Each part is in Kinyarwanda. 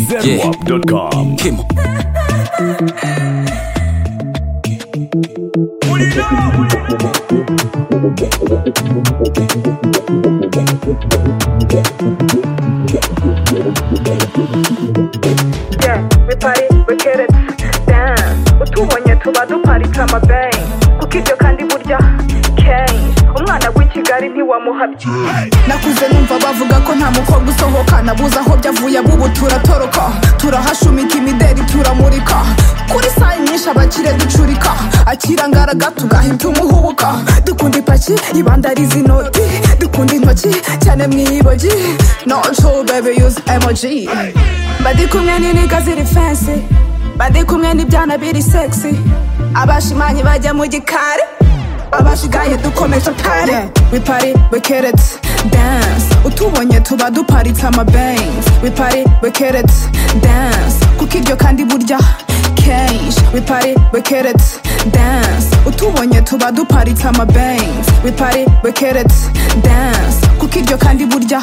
ZenWap.com. Kim. Yeah, we party, we get it down utubonye tuba duparitse amabeyi kuko ibyo kandi burya kenshi umwana w'i kigali ntiwamuhabye nakuze numva bavuga ko nta mukobwa usohoka nabuze aho byavuye bubu turatoroka turahashumika imideri turamurika kuri sayi nyinshi abakire ducurika akira ngaraga tugahita umuhubuka dukunda ipaki ibandariza inoti dukunda intoki cyane mu ibogi noco bebe yuze emoji badi kumwe n'iniga ziri fensi badi kumwe n'ibyana biri segisi abashimanyi bajya mu gikari abashigaye dukomeje pare we party we get it dance utubonye tuba duparitse amabenzi we party we get it dance kuko ibyo kandi burya kenshi we party we get it dance utubonye tuba duparitse amabenzi we party we get it dance kuko ibyo kandi burya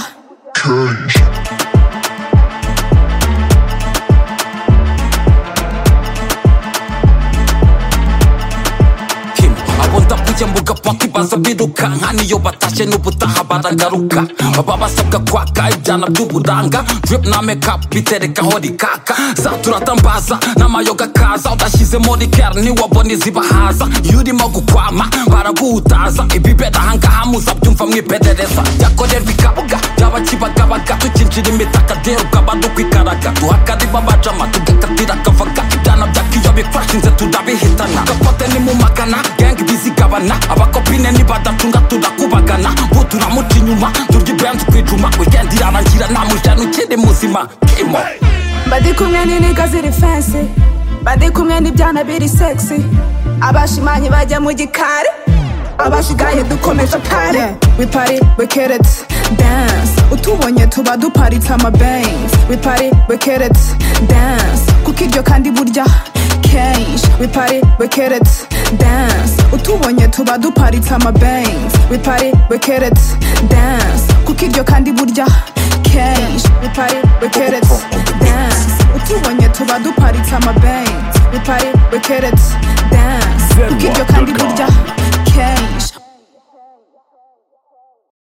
Kim abo ndakuye mbuga paka ibaza birukanka niyo batashye n'ubutaha baragaruka baba basabwa kwaka ibyana by'uburanga drip na makeup biterekaho rikaka za turatambaza n'amayoga kaza udashyizemo rikera ntiwabona izibahaza iyo urimo gukwama baraguhutaza ibibera ahangaha muza byumva mwiperereza byakorerwa ikabuga byaba kibagabaga tukinjira imitaka dero ukaba dukwikaraga duhakarima abajama tugakatira akavaga ibyana byakiyo bifashinze turabihitana gapote ni mu magana gengi bizigabana abakopine nibadatunga turakubagana bo turamuca inyuma turya ibenzi twijuma wikendi irarangira nta mujyana ukiri muzima kimo badi kumwe n'iniga ziri fensi badi kumwe n'ibyana biri segisi abashimanyi bajya mu gikari abashigaye dukomeje pare we party we get it dance utubonye tuba duparitse amabenzi we party we get it dance kuko ibyo kandi burya kenshi we party we get it dance utubonye tuba duparitse amabenzi we party we get it dance kuko ibyo kandi burya kenshi we party we get it dance utubonye tuba duparitse amabenzi we party we get it dance kuko ibyo kandi burya kenshi